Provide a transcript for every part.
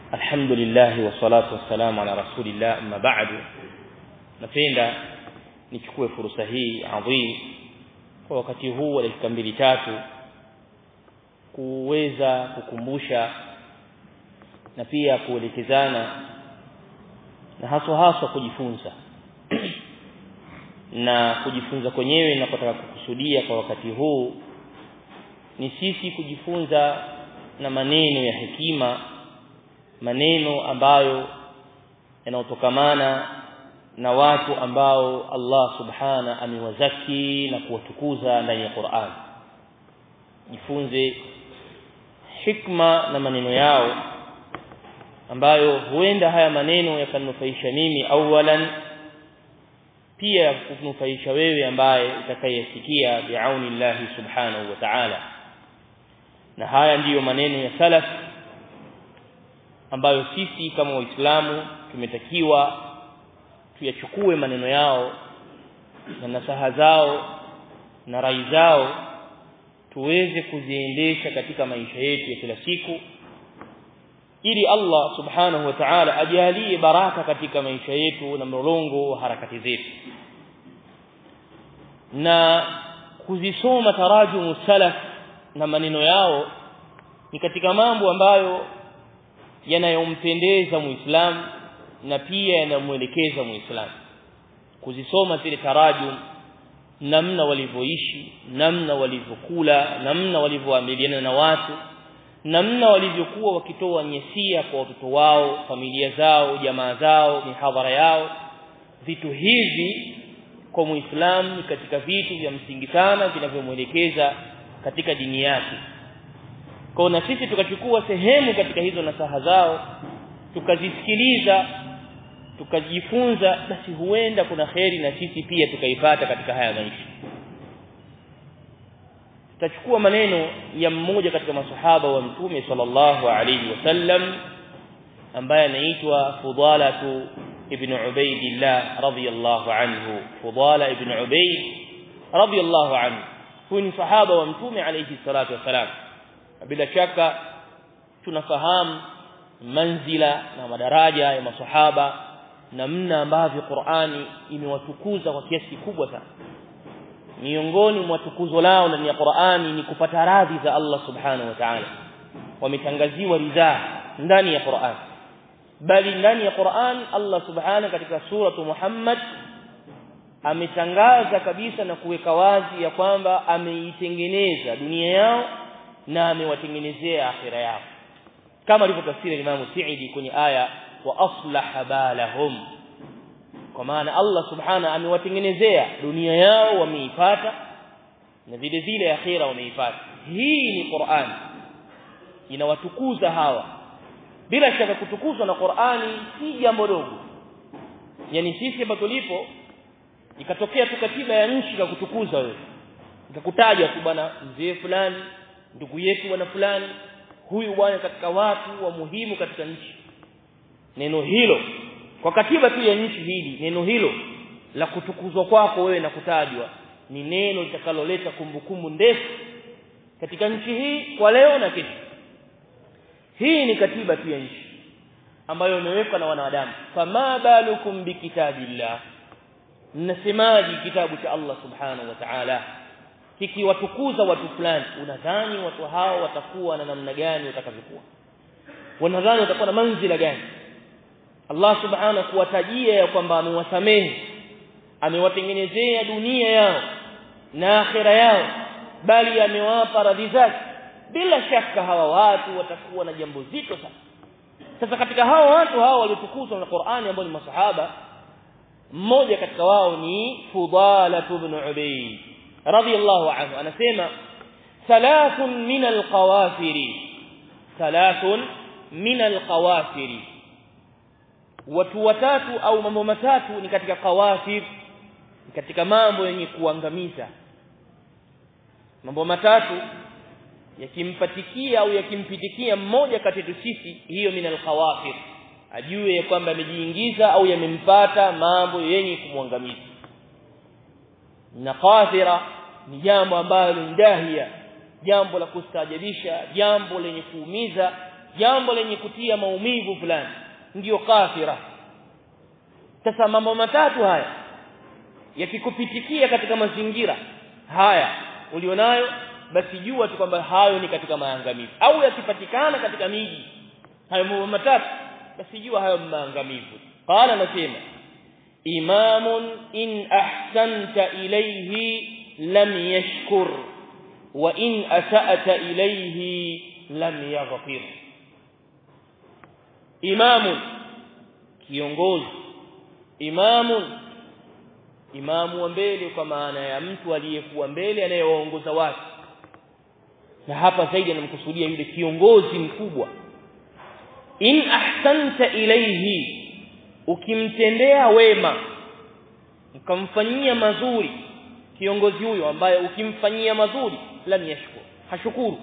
الحمد لله والصلاة والسلام على رسول الله أما بعد napenda nichukue fursa hii adhim kwa wakati huu wa dakika mbili tatu kuweza kukumbusha na pia kuelekezana na haswa haswa kujifunza na kujifunza kwenyewe ninapotaka kukusudia kwa wakati huu ni sisi kujifunza na maneno ya hekima maneno ambayo yanayotokamana na watu ambao Allah subhana amewazaki na kuwatukuza ndani ya Qur'an jifunze hikma na maneno yao ambayo huenda haya maneno yakanufaisha mimi awalan pia kunufaisha wewe ambaye utakayesikia biauni Allah subhanahu wa ta'ala na haya ndiyo maneno ya salaf ambayo sisi kama waislamu tumetakiwa tuyachukue maneno yao na nasaha zao na rai zao tuweze kuziendesha katika maisha yetu ya kila siku ili Allah subhanahu wa ta'ala ajalie baraka katika maisha yetu na mlolongo wa harakati zetu na kuzisoma tarajumu salaf na maneno yao ni katika mambo ambayo yanayompendeza muislamu na pia yanamuelekeza muislamu kuzisoma zile tarajum namna walivyoishi namna walivyokula namna walivyoamiliana na watu namna walivyokuwa wakitoa nyesia kwa watoto wao familia zao jamaa zao mihadhara yao vitu hivi kwa muislamu ni katika vitu vya msingi sana vinavyomuelekeza katika dini yake kwa na sisi tukachukua sehemu katika hizo nasaha zao tukazisikiliza tukajifunza basi huenda kuna kheri na sisi pia tukaipata katika haya maisha tutachukua maneno ya mmoja katika masahaba wa mtume sallallahu alayhi wasallam ambaye anaitwa Fudalatu ibn Ubaidillah radiyallahu anhu Fudala ibn Ubaid radiyallahu anhu huyu ni sahaba wa mtume alayhi salatu wasalam bila shaka tunafahamu manzila na madaraja ya masahaba namna ambavyo Qur'ani imewatukuza kwa kiasi kikubwa sana miongoni mwa tukuzo lao ndani ya Qur'ani ni kupata radhi za Allah subhanahu wa ta'ala wametangaziwa ridhaa ndani ya Qur'an bali ndani ya Qur'an Allah subhanahu katika suratu Muhammad ametangaza kabisa na kuweka wazi ya kwamba ameitengeneza dunia yao na amewatengenezea akhira yao kama alivyotafsiri Imam Sa'idi kwenye aya wa aslaha balahum kwa maana Allah subhana amewatengenezea dunia yao wameipata na vile vile akhira wameipata hii ni Qur'an inawatukuza hawa bila shaka kutukuzwa na Qur'ani si jambo dogo yani sisi hapa tulipo ikatokea tu katiba ya nchi kutukuza wewe ikakutaja tu bwana mzee fulani ndugu yetu bwana fulani huyu bwana katika watu wa muhimu katika nchi neno hilo kwa katiba tu ya nchi hili neno hilo la kutukuzwa kwako wewe na kutajwa ni neno litakaloleta kumbukumbu ndefu katika nchi hii kwa leo na kesho hii ni katiba tu ya nchi ambayo imewekwa na wanadamu fama balukum bikitabillah mnasemaji kitabu cha Allah subhanahu wa ta'ala kikiwatukuza watu fulani unadhani watu hao watakuwa na namna gani watakavyokuwa wanadhani watakuwa na manzila gani Allah subhanahu kuwatajia ya kwamba amewasamehe amewatengenezea dunia yao na akhira yao bali amewapa radhi zake bila shaka hawa watu watakuwa na jambo zito sana sasa katika hawa watu hawa waliotukuzwa na Qur'ani ambao ni masahaba mmoja katika wao ni Fudala ibn Ubayd radiyallahu anhu anasema thalathun min alqawafiri thalathun min alqawafiri watu watatu au mambo matatu ni katika qawafir katika mambo yenye kuangamiza mambo matatu yakimpatikia au yakimpitikia mmoja kati yetu sisi hiyo min alqawafir ajue ya kwamba amejiingiza au yamempata mambo yenye kumwangamiza na qafira ni jambo ambalo ni dahia jambo la kustaajabisha jambo lenye kuumiza jambo lenye kutia maumivu fulani ndiyo kafira sasa mambo matatu haya yakikupitikia katika mazingira haya ulionayo basi jua tu kwamba hayo ni katika maangamivu au yakipatikana katika miji hayo mambo matatu basi jua hayo maangamivu qala nasema imamun in ahsanta ilayhi lam yashkur wa in asa'ta ilayhi lam yaghfir imamun kiongozi imamun imamu wa mbele kwa maana ya mtu aliyekuwa mbele anayewaongoza watu na hapa zaidi anamkusudia yule kiongozi mkubwa in ahsanta ilayhi ukimtendea wema ukamfanyia mazuri kiongozi huyo ambaye ukimfanyia mazuri lam yashkur hashukuru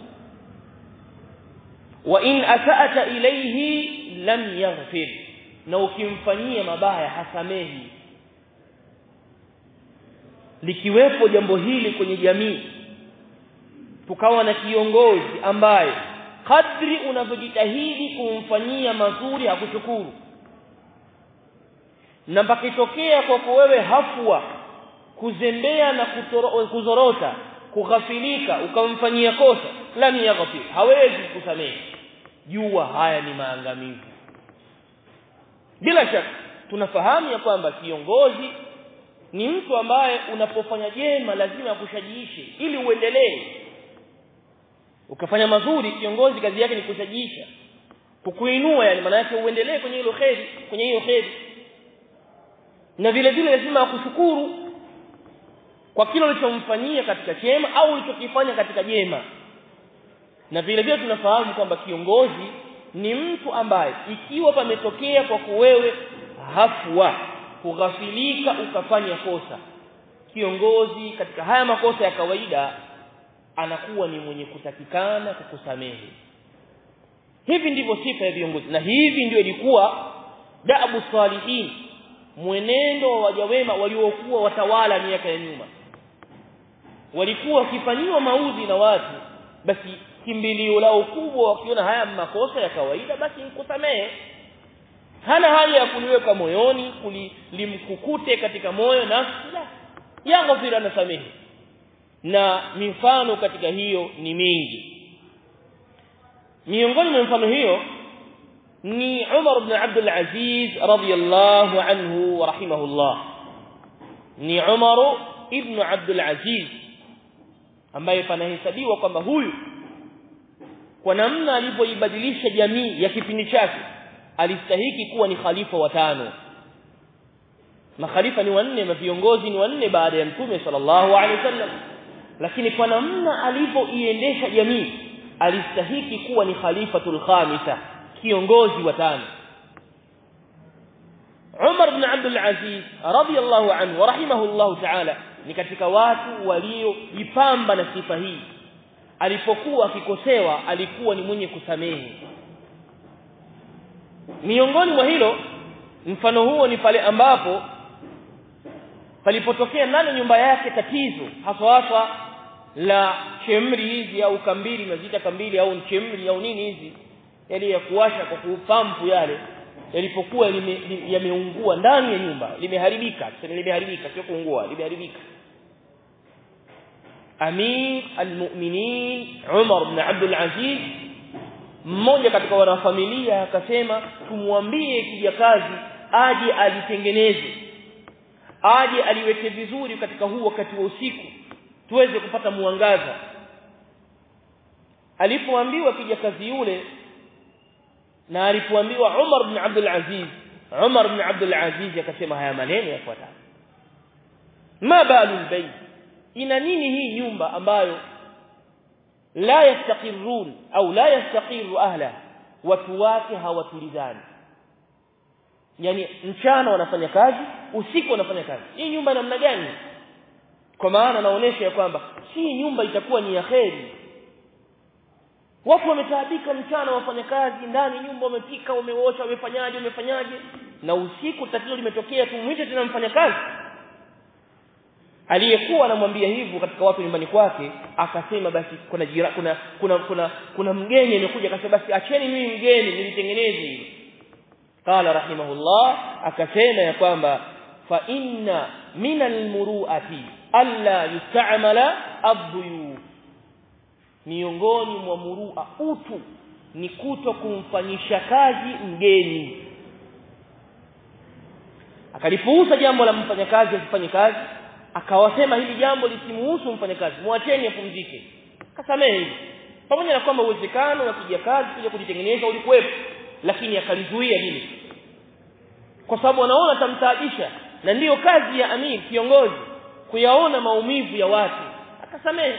wa in asa'ata ilayhi lam yaghfir na ukimfanyia mabaya hasamehi likiwepo jambo hili kwenye jamii tukawa na kiongozi ambaye kadri unavyojitahidi kumfanyia mazuri hakushukuru na mpaka itokea kwako wewe hafwa kuzembea na kutoro, kuzorota kughafilika ukamfanyia kosa lam yaghfir hawezi kusamehe jua haya ni maangamivu bila shaka tunafahamu ya kwamba kiongozi ni mtu ambaye unapofanya jema lazima akushajiishe ili uendelee ukafanya mazuri kiongozi kazi yake ni kushajiisha kukuinua yani maana yake uendelee kwenye hilo kheri kwenye hiyo kheri na vile vile lazima akushukuru kwa kile ulichomfanyia katika chema au ulichokifanya katika jema na vile vile tunafahamu kwamba kiongozi ni mtu ambaye ikiwa pametokea kwa kuwewe hafwa kughafilika ukafanya kosa kiongozi katika haya makosa ya kawaida anakuwa ni mwenye kutakikana kukusamehe hivi ndivyo sifa ya viongozi na hivi ndio ilikuwa daabu salihin mwenendo wa waja wema waliokuwa watawala miaka ya nyuma walikuwa wakifanyiwa maudhi na watu basi kimbilio lao kubwa wakiona haya makosa ya kawaida basi nikusamehe hana haja ya kuliweka moyoni kulimkukute katika moyo nafsi la yaghfir anasamehe na mifano katika hiyo ni mingi miongoni mwa mifano hiyo ni Umar ibn Abdul Aziz radiyallahu anhu wa rahimahullah ni Umar ibn Abdul Aziz ambaye panahesabiwa kwamba huyu kwa namna alivyoibadilisha jamii ya kipindi chake alistahiki kuwa ni khalifa wa tano makhalifa ni wanne na viongozi ni wanne baada ya mtume sallallahu alaihi wasallam lakini kwa namna alivyoiendesha jamii alistahiki kuwa ni khalifatul khamisa kiongozi wa tano Umar ibn Abdul Aziz radiyallahu anhu wa rahimahullahu ta'ala ni katika watu walioipamba na sifa hii alipokuwa akikosewa alikuwa ni mwenye kusamehe miongoni mwa hilo mfano huo ni pale ambapo palipotokea ndani nyumba yake tatizo haswa haswa la chemri hizi au kambili nazita kambili au chemri au nini hizi yale ya kuwasha kwa kupampu yale yalipokuwa yameungua ndani ya nyumba limeharibika sasa limeharibika sio kuungua limeharibika Amir al-Mu'minin Umar ibn Abdul Aziz mmoja katika wanafamilia akasema tumwambie kijakazi aje alitengeneze aje aliweke vizuri katika huu wakati wa usiku tuweze kupata mwangaza alipoambiwa kijakazi yule na alipoambiwa Umar ibn Abdul Aziz Umar ibn Abdul Aziz akasema haya maneno yafuatayo ma balu albayt ina nini hii nyumba ambayo la yastaqirrun au la yastaqiru ahla watu wake hawatulizani yani mchana wanafanya kazi usiku wanafanya kazi hii nyumba namna gani kwa maana naonesha ya kwamba si nyumba itakuwa ni ya kheri watu wametaabika mchana wafanya kazi ndani nyumba wamepika wameosha wamefanyaje wamefanyaje na usiku tatizo limetokea tumwite tena mfanya kazi aliyekuwa anamwambia hivyo katika watu nyumbani kwake akasema basi kuna jira, kuna kuna kuna kuna mgeni amekuja akasema basi acheni mimi mgeni nilitengeneze hili qala rahimahullah akasema ya kwamba fa inna min almuruati alla yusta'mala adhuyuf miongoni mwa murua utu ni kuto kumfanyisha kazi mgeni akalipuuza jambo la mfanyakazi asifanye kazi akawasema hili jambo lisimuhusu mfanyakazi muacheni apumzike kasamehe hivi pamoja na kwamba uwezekano wa kuja kazi kuja kujitengeneza ulikuwepo lakini akalizuia hili kwa sababu anaona atamtaabisha na ndiyo kazi ya amir kiongozi kuyaona maumivu ya watu akasamehe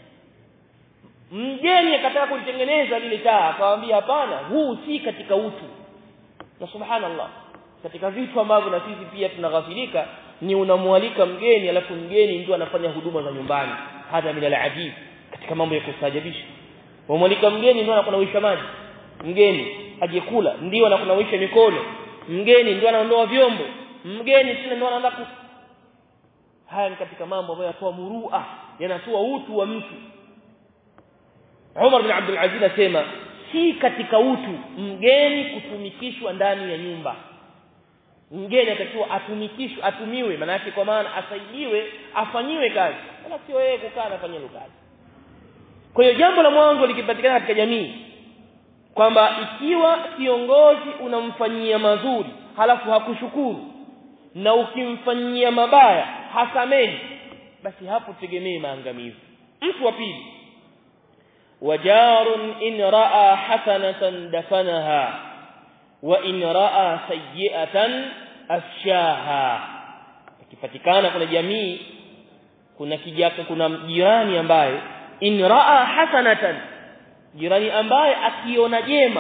mgeni akataka kulitengeneza lile taa akamwambia hapana huu si katika utu na subhanallah katika vitu ambavyo na sisi pia tunaghafilika ni unamwalika mgeni alafu mgeni ndio anafanya huduma za nyumbani hata min alajib katika mambo ya kustajabisha wamwalika mgeni ndio anakunawisha maji mgeni ajekula ndio anakunawisha mikono mgeni ndio anaondoa vyombo mgeni tena ndio anaanza haya ni katika mambo ambayo yatoa murua yanatoa utu wa mtu Umar bin Abdul Aziz asema si katika utu mgeni kutumikishwa ndani ya nyumba mgeni atakiwa atumikishwe atumiwe maana yake kwa maana asaidiwe afanyiwe kazi wala sio yeye kukaa anafanya kazi kwa hiyo jambo la mwanzo likipatikana katika jamii kwamba ikiwa kiongozi unamfanyia mazuri halafu hakushukuru na ukimfanyia mabaya hasamehi basi hapo tegemee maangamivu mtu wa pili wajarun in raa hasanatan dafanaha wa in raa sayyi'atan afshaha ikipatikana kuna jamii kuna kijaka kuna jirani ambaye in raa hasanatan jirani ambaye akiona jema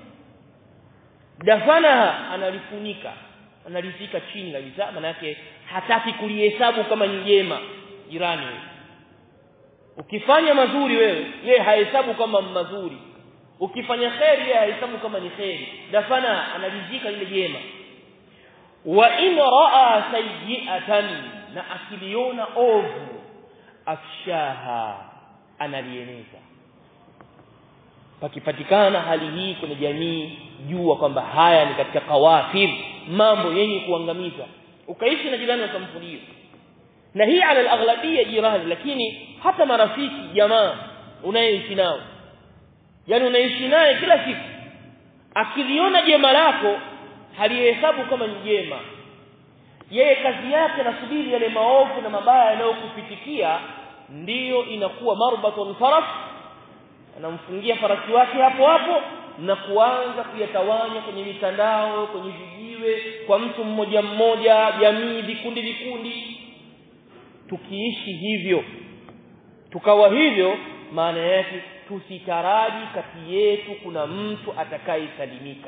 dafanaha analifunika analizika chini kabisa maana yake hataki kulihesabu kama ni jema jirani ukifanya mazuri wewe yeye hahesabu kama mazuri ukifanya kheri yeye hahesabu kama ni kheri dafana analizika ile jema wa in raa sayyi'atan na akiliona ovu afshaha analieneza pakipatikana hali hii kwenye jamii jua kwamba haya ni katika kawafir mambo yenye kuangamiza ukaishi na jirani wa kampuni hiyo na hii ala al-aghlabiyya jirani lakini hata marafiki jamaa unayeishi nao yani unaishi naye kila siku akiliona jema lako halihesabu kama ni jema yeye kazi yake nasubiri yale maovu na mabaya yanayokupitikia ndiyo inakuwa marbatun faras anamfungia farasi wake hapo hapo na kuanza kuyatawanya kwenye mitandao kwenye vijiwe kwa mtu mmoja mmoja jamii vikundi vikundi tukiishi hivyo tukawa hivyo maana yake tusitaraji kati yetu kuna mtu atakayesalimika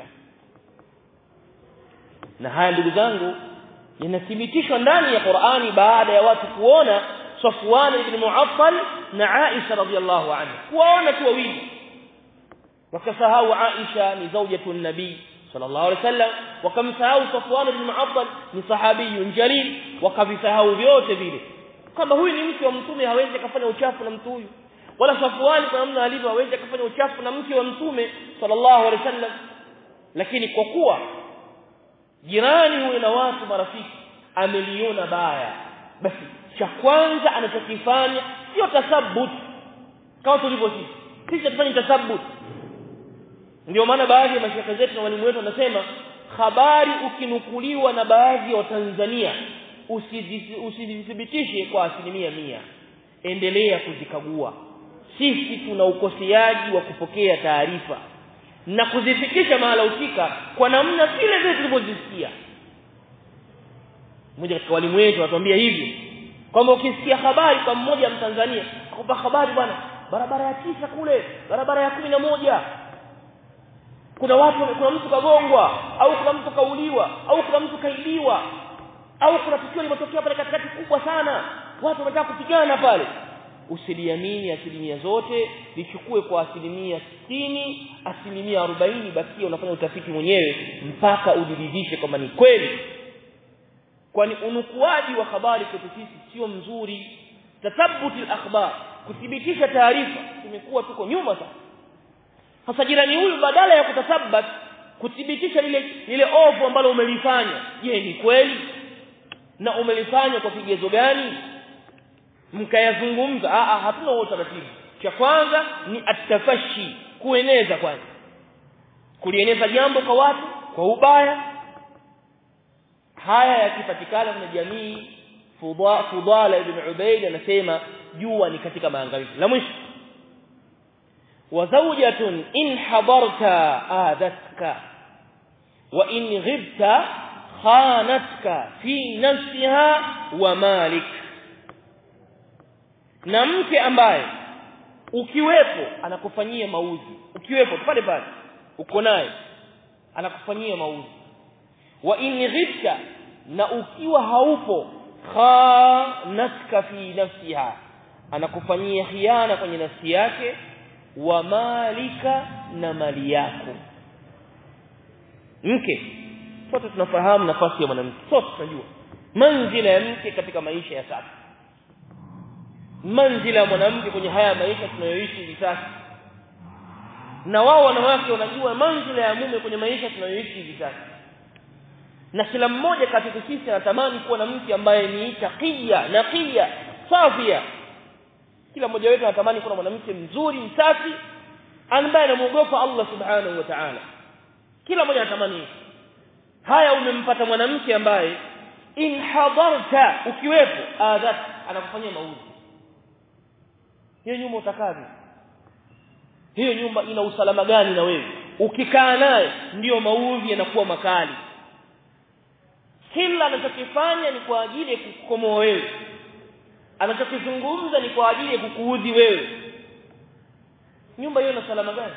na haya ndugu zangu yanathibitishwa ndani ya Qur'ani baada ya watu kuona Safwan ibn Mu'attal na Aisha radhiallahu anha kuwaona tu wawili wakasahau Aisha ni zaujatu nabii sallallahu alaihi wasallam wakamsahau Safwan ibn Mu'attal ni sahabiyun jalil wakavisahau vyote vile kwamba huyu ni mke wa mtume hawezi kufanya uchafu na mtu huyu wala Safwan kwa namna alivyo hawezi kufanya uchafu na mke wa mtume sallallahu alaihi wasallam lakini kwa kuwa jirani huyo na watu marafiki ameliona baya basi cha kwanza anachokifanya sio tasabbut kama tulivyo sisi sisi tufanye tasabbut ndio maana baadhi ya mashaka zetu na walimu wetu wanasema habari ukinukuliwa na baadhi ya Watanzania usizithibitishe kwa asilimia mia endelea kuzikagua sisi tuna ukoseaji wa kupokea taarifa na kuzifikisha mahala husika kwa namna vile vile tulivyozisikia mmoja katika walimu wetu anatuambia hivi kwamba ukisikia habari kwa mmoja mtanzania akupa habari bwana barabara ya tisa kule barabara ya kumi na moja kuna watu kuna mtu kagongwa au kuna mtu kauliwa au kuna mtu kaibiwa au kuna tukio limetokea pale katikati kubwa sana watu wanataka kupigana pale usiliamini asilimia zote lichukue kwa asilimia sitini asilimia arobaini bakia unafanya utafiti mwenyewe mpaka ujiridhishe kwamba ni kweli kwani unukuaji wa habari kwetu sisi sio mzuri tathabuti al-akhbar kuthibitisha taarifa tumekuwa tuko nyuma sana sasa jirani huyu badala ya kutathabat kuthibitisha lile lile ovu ambalo umelifanya je ni kweli na umelifanya kwa kigezo gani mkayazungumza a a hatuna huo taratibu cha kwanza ni atafashi kueneza kwanza kulieneza jambo kwa watu kwa ubaya haya yakipatikana na jamii Fudala ibn Ubayd anasema jua ni katika maangamizi la mwisho wa zawjatun in hadarta adatka wa in ghibta khanatka fi nafsiha wa malik na mke ambaye ukiwepo anakufanyia mauzi ukiwepo pale pale uko naye anakufanyia mauzi wa in ghibta na ukiwa haupo khanatka fi nafsiha anakufanyia khiana kwenye nafsi yake wa malika na mali yako mke sote tunafahamu nafasi ya mwanamke sote tunajua manzila ya mke katika maisha ya sasa manzila ya mwanamke kwenye haya maisha tunayoishi hivi sasa na wao wanawake wanajua manzila ya mume kwenye maisha tunayoishi hivi sasa na kila mmoja kati yetu sisi anatamani kuwa na mke ambaye ni taqiya naqiya safia kila mmoja wetu anatamani kuwa na mwanamke mzuri msafi ambaye anamuogopa Allah subhanahu wa ta'ala kila mmoja anatamani haya umempata mwanamke ambaye in hadarta ukiwepo adat anakufanyia mauzi hiyo nyumba utakaje hiyo nyumba ina usalama gani na wewe ukikaa naye ndiyo mauzi yanakuwa makali kila anachokifanya ni kwa ajili ya kukukomoa wewe anachokizungumza ni kwa ajili ya kukuudhi wewe nyumba hiyo ina salama gani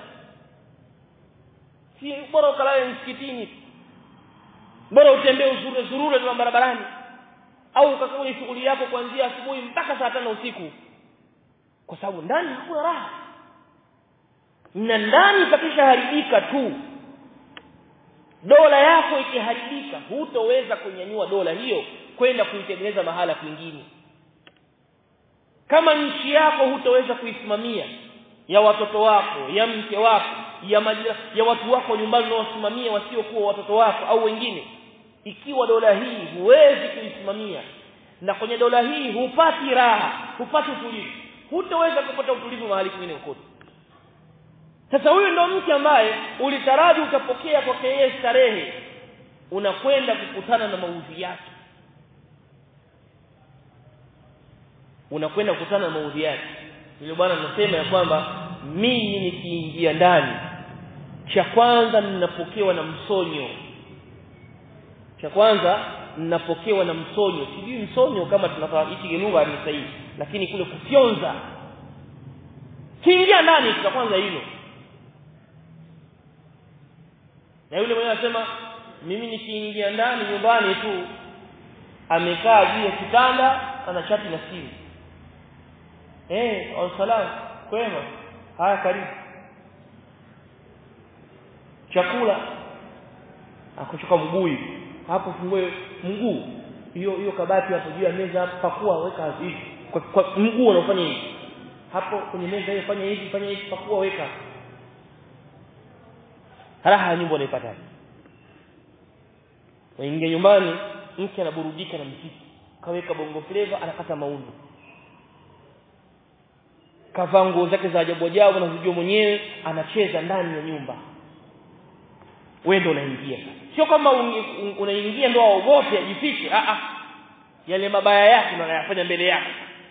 si bora ukalale msikitini bora utembee uzurure zurure tu barabarani au ukakaa kwenye shughuli yako kuanzia asubuhi mpaka saa tano usiku kwa sababu ndani hakuna raha na ndani pakishaharibika tu dola yako ikiharibika hutoweza kunyanyua dola hiyo kwenda kuitengeneza mahala kwingine kama nchi yako hutoweza kuisimamia ya watoto wako ya mke wako ya majira, ya watu wako nyumbani unaosimamia wasiokuwa watoto wako au wengine ikiwa dola hii huwezi kuisimamia na kwenye dola hii hupati raha hupati utulivu hutoweza kupata utulivu mahali kwingine kokote sasa huyu ndo mke ambaye ulitaraji utapokea kwake yeye starehe unakwenda kukutana na maudhi yake unakwenda kukutana na maudhi yake yule bwana anasema ya kwamba mimi nikiingia ndani cha kwanza ninapokewa na msonyo cha kwanza ninapokewa na msonyo sijui msonyo kama tunafahamu hichi lugha ni sahihi lakini kule kufyonza kiingia ndani cha kwanza hilo na yule mwenyewe anasema mimi nikiingia ndani nyumbani tu amekaa juu ya kitanda ana chati na simu eh salamu kwema haya karibu chakula akuchoka mguu hapo fungue mguu hiyo hiyo kabati hapo juu ya meza hapo pakua weka hivi kwa, kwa mguu unafanya hivi hapo kwenye meza hiyo fanya hivi fanya hivi pakua weka raha ya nyumba unaipata waingia nyumbani mke anaburudika na mziki kaweka bongo flavor anakata mauno kavaa nguo zake za ajabu ajabu anazijua mwenyewe anacheza ndani ya nyumba wewe ndo unaingia sio kama unaingia ndo aogope ajifiche a a yale mabaya yake anayafanya mbele yako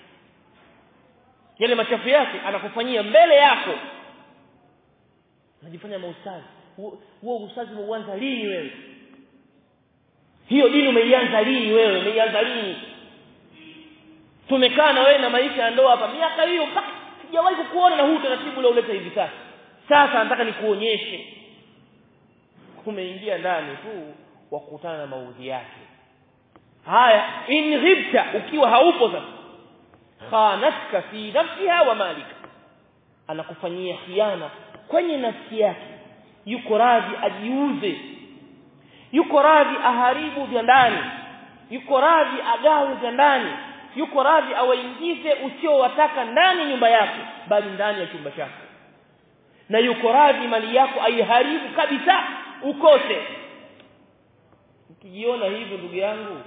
yale machafu yake anakufanyia mbele yako unajifanya maustazi huo ustazi umeuanza lini wewe hiyo dini umeianza lini wewe umeianza lini tumekaa na wewe na maisha ya ndoa hapa miaka hiyo mpaka sijawahi kukuona na huu utaratibu ule uleta hivi sasa sasa nataka nikuonyeshe umeingia ndani tu wa kukutana na maudhi yake haya in ghibta ukiwa haupo sasa khanatka fi nafsiha wa malika anakufanyia khiana kwenye nafsi yake yuko radhi ajiuze yuko radhi aharibu vya ndani yuko radhi agawe za ndani yuko radhi awaingize usiowataka ndani nyumba yake bali ndani ya chumba chako na yuko radhi mali yako aiharibu kabisa ukose ukijiona hivyo ndugu yangu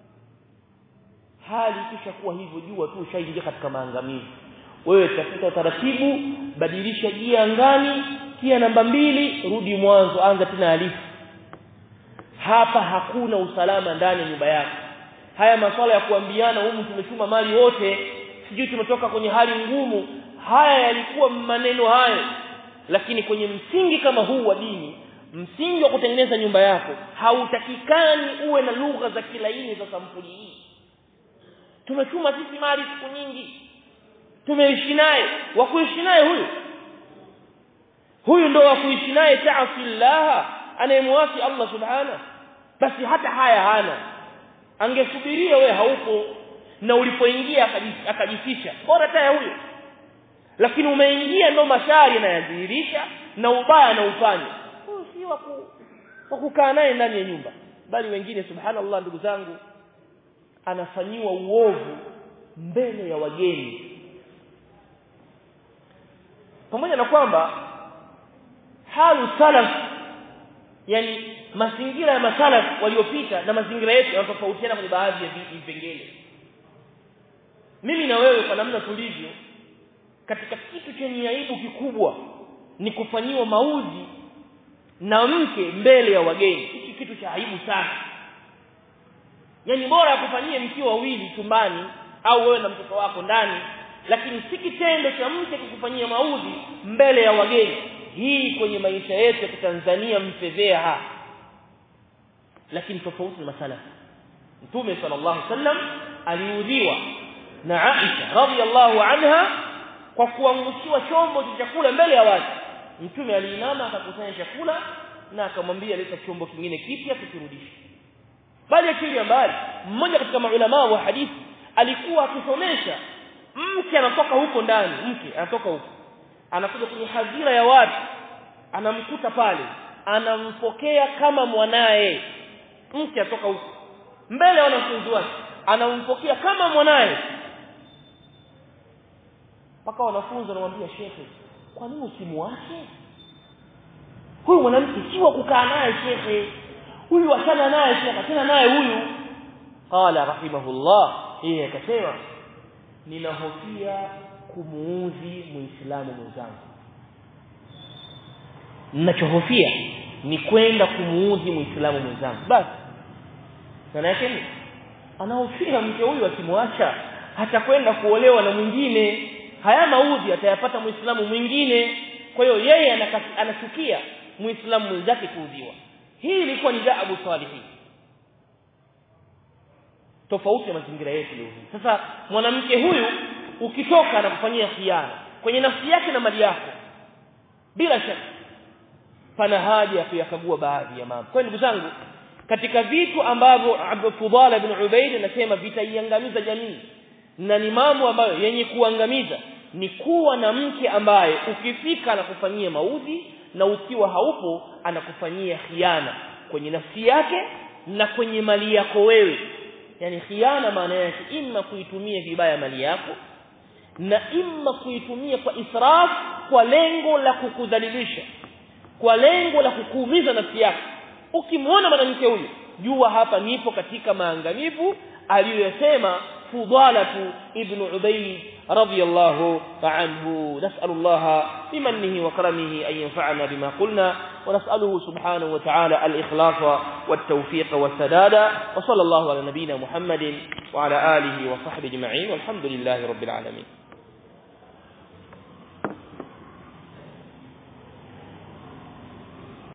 hali kisha kuwa hivyo jua tu ushaingia katika maangamizi wewe tafuta taratibu badilisha gia angani kia namba mbili rudi mwanzo anza tena alifu hapa hakuna usalama ndani ya nyumba yako haya masuala ya kuambiana humu tumechuma mali wote sijui tumetoka kwenye hali ngumu haya yalikuwa maneno hayo lakini kwenye msingi kama huu wa dini msingi wa kutengeneza nyumba yako hautakikani uwe na lugha za kilaini za sampuli hii tumechuma sisi mali siku nyingi tumeishi naye wa kuishi naye huyu huyu ndo wa kuishi naye ta'asillah anayemwasi Allah subhana basi hata haya hana angesubiria we haupo na ulipoingia akajifisha bora taya huyo lakini umeingia ndo mashari yanayadhihirisha na ubaya na ufanye huyu si wa kukaa naye ndani ya nyumba bali wengine subhanallah ndugu zangu anafanyiwa uovu mbele ya wageni pamoja na kwamba halu salaf yani mazingira ya masalaf waliopita na mazingira yetu yanatofautiana kwenye baadhi ya vipengele mimi na wewe kwa namna tulivyo katika kitu chenye aibu kikubwa ni kufanyiwa mauzi na mke mbele ya wageni hiki kitu cha aibu sana yani bora kufanyie mkiwa wawili chumbani au wewe na mtoto wako ndani lakini si kitendo cha mke kukufanyia mauzi mbele ya wageni hii kwenye maisha yetu ya Tanzania mfedhea lakini tofauti na masala Mtume sallallahu alaihi wasallam aliudhiwa na Aisha radhiallahu anha kwa kuangushiwa chombo cha chakula mbele ya watu Mtume aliinama akakusanya chakula na akamwambia leta chombo kingine kipya tukirudishe bali akili mbali mmoja katika maulama wa hadithi alikuwa akisomesha mke anatoka huko ndani mke anatoka huko anakuja kwenye hadhira ya watu anamkuta pale anampokea kama mwanaye mke atoka huko mbele ya wanafunzi wake anampokea kama mwanaye mpaka wanafunzi wanamwambia shekhe kwa nini usimwache huyu mwanamke si wa kukaa naye shekhe huyu achana naye shekhe achana naye huyu qala rahimahullah yeye akasema ninahofia kumuudhi muislamu mwenzangu ninachohofia ni kwenda kumuudhi muislamu mwenzangu basi maana yake ni anahofia mke huyu akimwacha hatakwenda kuolewa na mwingine haya maudhi atayapata muislamu mwingine kwa hiyo yeye anachukia muislamu mwenzake kuudhiwa hii ilikuwa ni daabu salihin tofauti na mazingira yetu leo sasa mwanamke huyu ukitoka anakufanyia khiana kwenye nafsi yake na mali yako bila shaka pana haja ya kuyakagua baadhi ya mambo kwa ndugu zangu katika vitu ambavyo Abdul Fudala ibn Ubayd anasema vitaiangamiza jamii na ni mambo ambayo yenye kuangamiza ni kuwa na mke ambaye ukifika anakufanyia maudhi na ukiwa haupo anakufanyia khiana kwenye nafsi yake na kwenye mali yako wewe yani khiana maana yake imma kuitumia vibaya mali yako na imma kuitumia kwa israf kwa lengo la kukudhalilisha kwa lengo la kukuumiza nafsi yako ukimwona mwanamke huyu jua hapa nipo katika maangamivu aliyosema fudalatu ibn ubayd radiyallahu anhu nas'al Allah bimannihi wa karamihi an yanfa'ana bima qulna wa nas'aluhu subhanahu wa ta'ala al-ikhlasa wat-tawfiq was-sadada wa sallallahu ala nabiyyina Muhammadin wa ala alihi wa sahbihi ajma'in walhamdulillahi rabbil alamin